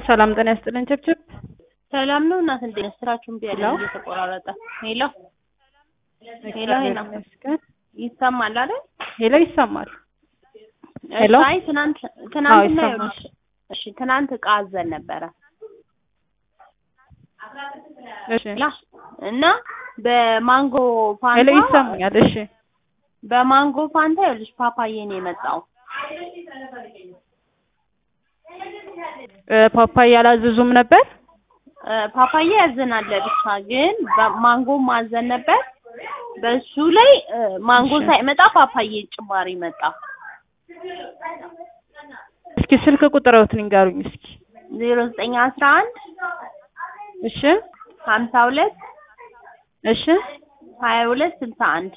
ሰላም ጤና ይስጥልን ችብችብ ሰላም ነው እናት እንዴት ነሽ? ስራችሁን ቢያለ ሄሎ። እየተቆራረጠ ሄሎ ሄሎ ሄሎ ይመስገን። ይሰማል አይደል? ሄሎ ይሰማል። ሄሎ። አይ ትናንት ትናንትና ይሰማል። ይኸውልሽ፣ እሺ ትናንት እቃ አዘን ነበረ እሺ ላ እና በማንጎ ሄሎ ፋንታ ይሰማኛል። እሺ በማንጎ ፋንታ ይኸውልሽ ፓፓዬ ነው የመጣው። እ ፓፓያ ያላዘዙም ነበር። እ ፓፓዬ ያዘናል ብቻ ግን በማንጎ ማዘን ነበር። በሱ ላይ እ ማንጎ እሺ። ሳይመጣ ፓፓዬ ጭማሪ መጣ። እስኪ ስልክ ቁጥረውት ንገሩኝ እስኪ። ዜሮ ዘጠኝ አስራ አንድ እሺ ሀምሳ ሁለት እሺ ሀያ ሁለት ስልሳ አንድ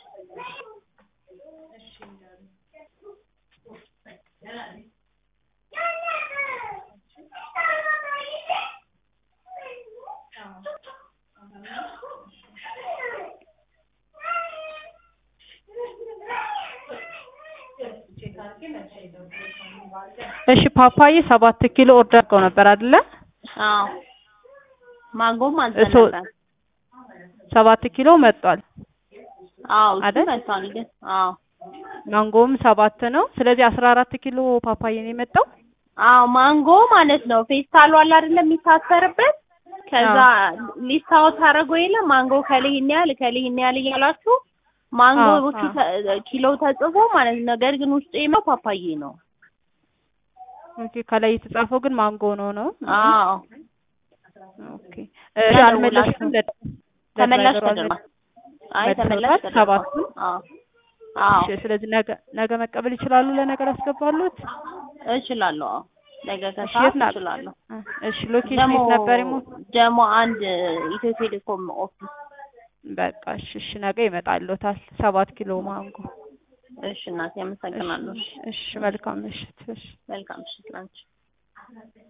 እሺ ፓፓዬ ሰባት ኪሎ ኦርደር አድርገው ነበር አይደለ? አዎ ማንጎም አዘን እሱ- ነበር። ሰባት ኪሎ መጥቷል። አዎ እሱ አይደል? መጥቷል ግን አዎ ማንጎም ሰባት ነው። ስለዚህ አስራ አራት ኪሎ ፓፓዬ ነው የመጣው። አዎ ማንጎ ማለት ነው ፌስታሉ አለ አይደለም የሚታሰርበት ከዛ ሊስታው ታደርጎ የለ ማንጎ ከላይ ይህን ያህል ከላይ ይህን ያህል እያላችሁ ማንጎዎቹ አዎ። ተ- ኪሎ ተጽፎ ማለት ነው። ነገር ግን ውስጡ የመው ፓፓዬ ነው። ኦኬ ከላይ የተጻፈው ግን ማንጎ ነው ነው። አዎ ኦኬ እሺ አልመለስኩም። ለ- ተመላሽ ለድራይቨሩ ተደርጓል። አልመለስኩም። አይ ተመላሽ መልሰውታል? ተደርጓል። ሰባቱን? አዎ አዎ እሺ ስለዚህ ነገ ነገ መቀበል ይችላሉ። ለነገ ላስገባሉት። እችላለሁ። አዎ ነገ እሺ ከሰዓት የት ና- እችላለሁ። እሺ ሎኬሽን ደግሞ የት ነበር? ይሞ ደግሞ አንድ ኢትዮ ቴሌኮም ኦፊስ በቃ እሺ እሺ ነገ ይመጣልዎታል። ሰባት ኪሎ ማንጎ። እሺ እናቴ አመሰግናለሁ። እሺ እሺ መልካም ምሽት። እሺ መልካም ምሽት ላንቺ።